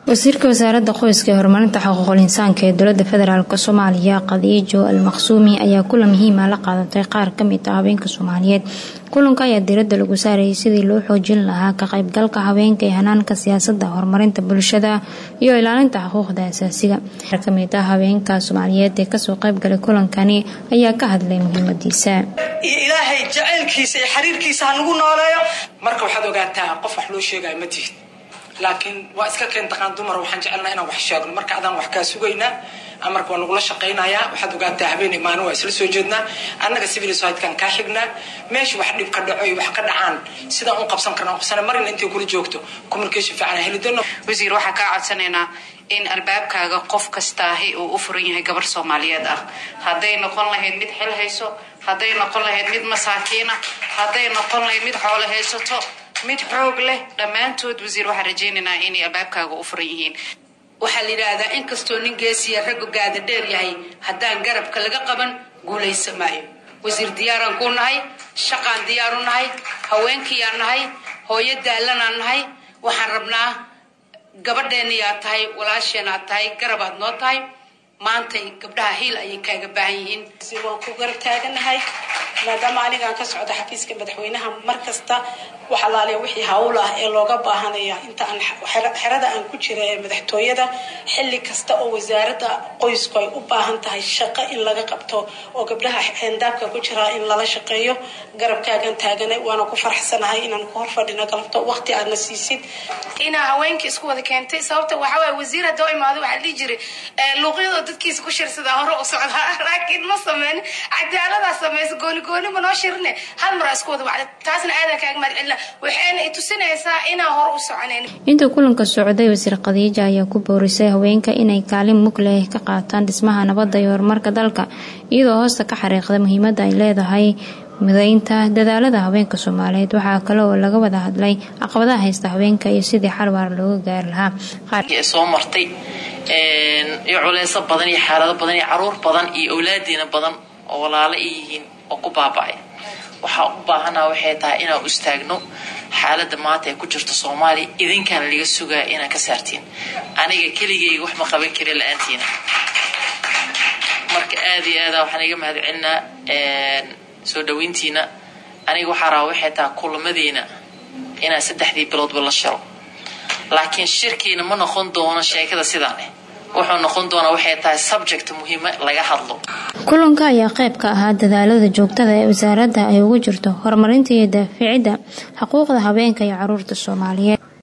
wasiirka wasaaradda qoyska ee horumarinta xuquuqul insaanka ee dowlada federaalk soomaaliya khadiijo al maqsuumi ayaa kula muhiima la qaadatay qaar kamid ah haweenka soomaaliyeed kulanka ayaa diirada lagu saarayay sidii loo xoojin lahaa ka qaybgalka haweenka ee hanaanka siyaasada horumarinta bulshada iyo ilaalinta xuquuqda asaasiga qaar kamid ah haweenka soomaaliyeed ee kasoo qaybgalay kulankani ayaa ka hadlay muhiimadiisa iyo ilaahay jacaylkiisa iyo xiriirkiisa ha nagu nooleeyo marka waxaad ogaataa qof wax loo sheegaya ma tihid laakiin waa iska keen taqaan dumar waxaan jecelnaa inaan wax sheegno marka adaan wax kaa sugaynaa amarka waa nagula shaqaynayaa waxaad ogaataa habeen imaano waa isla soo jeednaa annaga civil society-kan kaa xignaa meesha wax dhib ka dhaco iyo wax ka dhacaan sidaan u qabsan karnaa qabsana marina intay kula joogto communication fiican heli doono wasiir waxaan kaa codsanaynaa in albaabkaaga qof kastaahi uu u furan yahay gabar soomaaliyeed ah hadday noqon lahayd mid xil hayso hadday noqon lahayd mid masaakiina hadday noqon lahayd mid xoolo haysato mid xoog leh dhammaantood wasiir waxaan rajaynaynaa inay albaabkaaga u furan yihiin waxaa la yidhaahdaa inkastoo nin geesiya ragga gaada dheer yahay haddaan garabka laga qaban guulaysa maayo wasiir diyaaraan kuu nahay shaqaan diyaaru nahay haweenkiiyaan nahay hooyo daalanaan nahay waxaan rabnaa gabadheennayaad tahay walaasheenaad tahay garabaad noo tahay maantay gabdhaha hiil ayay kaaga baahan yihiin waan ku garab taaganahay maadaama anigaan ka socda xafiiska madaxweynaha mar kasta wax alaaliya wixii hawl ah ee looga baahanaya inta aan xerada aan ku jira ee madaxtooyada xilli kasta oo wasaaradda qoysku ay u baahan tahay shaqo in laga qabto oo gabdhaha xeendaabka ku jira in lala shaqeeyo garabkaagan taaganay waana ku faraxsanahay inaan ku horfadhino galabto waqti aadna siisid inaa haweenkii isku wada keentay sababta waxaa waye wasiir hadoo imaado waxaa dhihi jiray luuqyadoo dadkiisa ku shirsadaa hore u socdaa laakiin ma sameyn cadaaladaa samaysa gooni gooni ma noo shirine hal maraa isku wada wacda taasna aadan kaaga mahad celina waxayna i tusinaysaa inaan hore u soconayn inta kulanka socday wasiir khadiija ayaa ku boorisay haweenka inay kaalin mug leh ka qaataan dhismaha nabadda iyo horumarka dalka iyadoo hoosta ka xariiqda muhiimada ay leedahay mideynta dadaalada haweenka soomaaliyeed waxaa kale oo laga wada hadlay caqabadaha haysta haweenka iyo sidii xal waar looga gaari lahaa soo martay iyo culeyso badan iyo xaalado badan iyo caruur badan iyo awlaadiina badan oo walaalo ay yihiin oo ku baaba'ay waxaa u baahana waxay tahay inaan u istaagno xaalada maanta ay ku jirto soomaaliya idinkaana laga sugaa inaad ka saartiin aniga keligayga wax ma qaban karin la-aantiina marka aada iyo aada waxaan iga mahad celinaa soo dhaweyntiina aniga waxaa rabaa waxay tahay kulamadeena inaan saddexdii biloodba la shiro laakiin shirkiina ma noqon doono sheekada sidaan eh wuxuu noqon doonaa waxay tahay subject muhiima laga hadlo kulanka ayaa qayb ka ahaa dadaalada joogtada ee wasaaradda ay ugu jirto horumarinta iyo daaficidda xuquuqda haweenka iyo caruurta soomaaliyeed